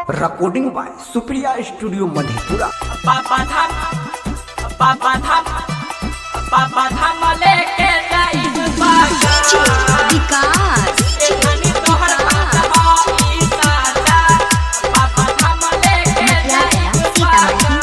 recording by Supriya Studio Madhepura. पापा धाम पापा धाम पापा धाम लेके जाइब बागा विकास एखनी तोहर बात हो ई साजा पापा धाम लेके जाइब बागा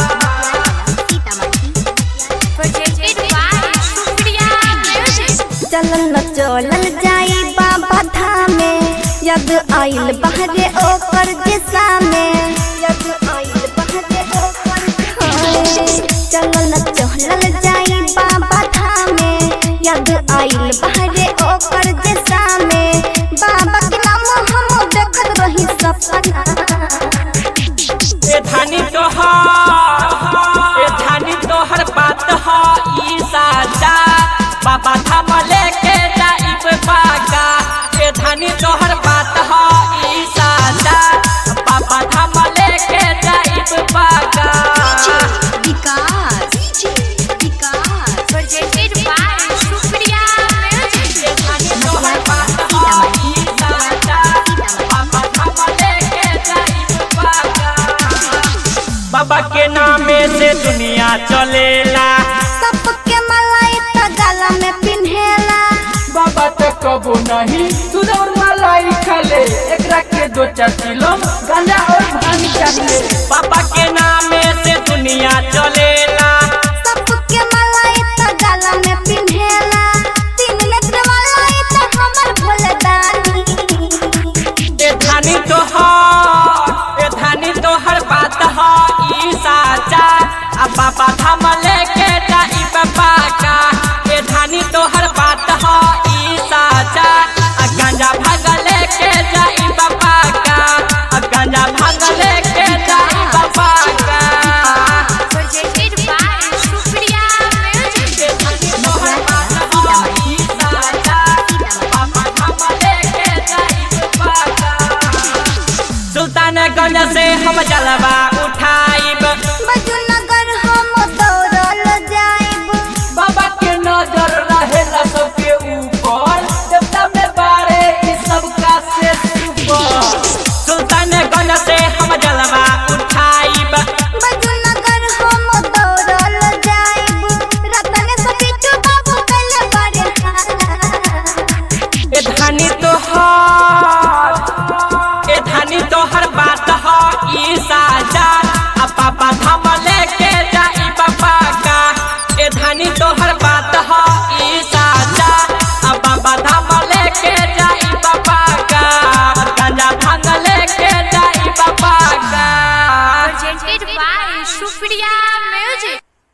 चलल न चलल जाई बाबा धामे यद आइल बहरे ओकर दिशा में यद आइल बहरे ओकर दिशा चलल न चलल जाई बाबा धामे यद आइल बहरे ओकर दिशा में बाबा के नाम हम देखत रही सपना ए धानी तोहर ए धानी तोहर बात हो ई साजा पापा धाम लेके जाइब बागा ए धानी तोहर बात हो ई साजा पापा धाम लेके जाइब बागा विकास विकास presented by Supriya Music. ए धानी तोहर बात हो ई साजा पापा धाम लेके जाइब बागा बाबा के नामे से दुनिया चलेला सबके मलाई त गला में पिन्हेला बाबा तो कबो नहीं सुदौर मलाई खाले एकरा के दो चार किलो गांजा और भांग चाहिए बाबा के नामे से दुनिया चलेला सबके मलाई त गला में पिन्हेला तीन नेत्र मलाई त हमर भोले दानी ए धानी तोहर ए धानी तोहर बात ह ई साचा आ बाबा धाम लेके जाई बाबा का ए धानी तोहर बात ह ई साचा आ गांजा भाग लेके जाई बाबा का आ गांजा भाग लेके जाई बाबा का Presented by Supriya Music. ए धानी तोहर बात ह ई साचा बाबा धाम लेके जाई बाबा का सुल्तानगंज से हम जलवा उठाइब बजू नगर हम दौड़ल जाइब बाबा के नजर रहेला सबके ऊपर देवता में बारे ई सबका से ऊपर सुल्तानगंज से हम जलवा उठाइब बजू नगर हम दौड़ल जाइब रतन से बिट्टू बाबू पहले बड़े ए धानी तोहर ए धानी तोहर बात ह ई साजा आ पापा धाम लेके जाई बाबा का ए धानी तोहर बात ह ई साजा आ बाबा धाम लेके जाई बाबा का गांजा भांग लेके जाई बाबा का Presented by Supriya